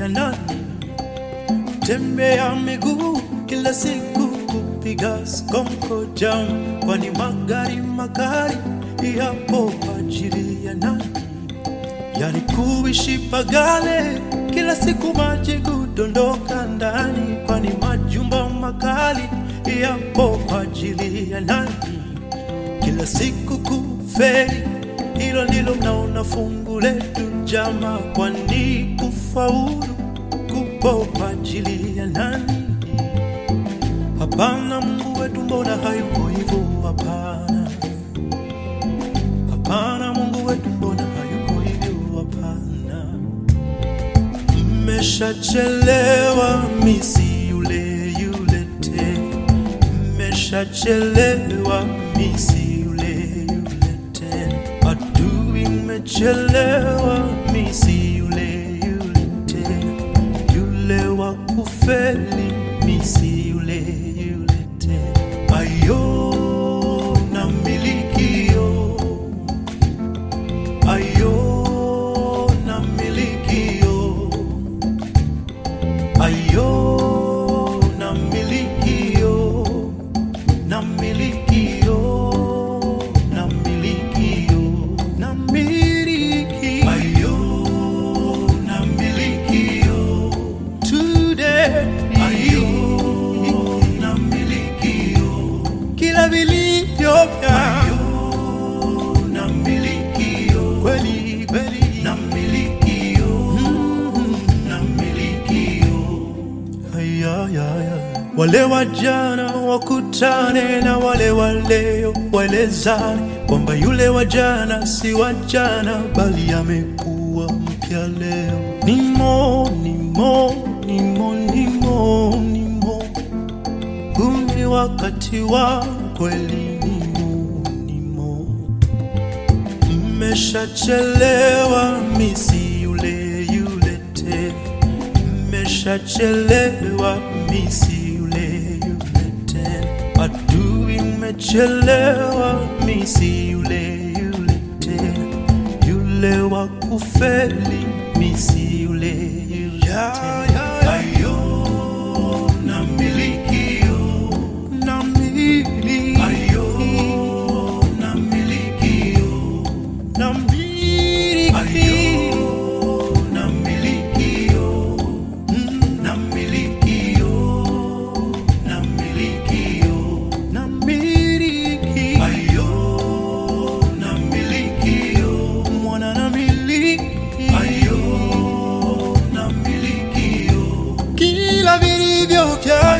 ya nani? Tembea miguu kila siku kupiga skonko jam, kwani magari magari yapo kwa ajili ya nani? Yani kuishi pagale kila siku maji kudondoka ndani, kwani majumba makali yapo kwa ajili ya nani? Kila siku kuferi, hilo ndilo mnaona fungu letu jama, kwani kufaulu kupo kwa ajili ya nani? Hapana, Mungu wetu mbona hayuko hivyo? Hapana, hapana, Mungu wetu mbona hayuko hivyo? Hapana, mmeshachelewa, misi yule yule tena, mmeshachelewa, misi yule yule tena, adui mmechelewa, misi yule yule tena, yule wa kufeli, misi yule yule tena, ayo na milikio ayo na milikio ayo na milikio na milikio na milikio na miliki ayo na milikio today ayo na milikio kila vilivyo vya na milikio kweli kweli na milikio na milikio ayayaya wale wajana wakutane na wale waleo waelezane kwamba yule wajana si wajana bali amekuwa mpya leo nimo nimo nimo nimo nimo huu ni wakati wa kweli nimo nimo mmeshachelewa misi yule yule tena mmeshachelewa misi yule yule tena adui mmechelewa misi yule yule tena yule wa kufeli misi yule yule tena ayo na milikio na miliki ayo na milikio na miliki ayo na milikio na milikio na milikio na miliki ayo na milikio mwana na miliki ayo na milikio kila vilivyo vya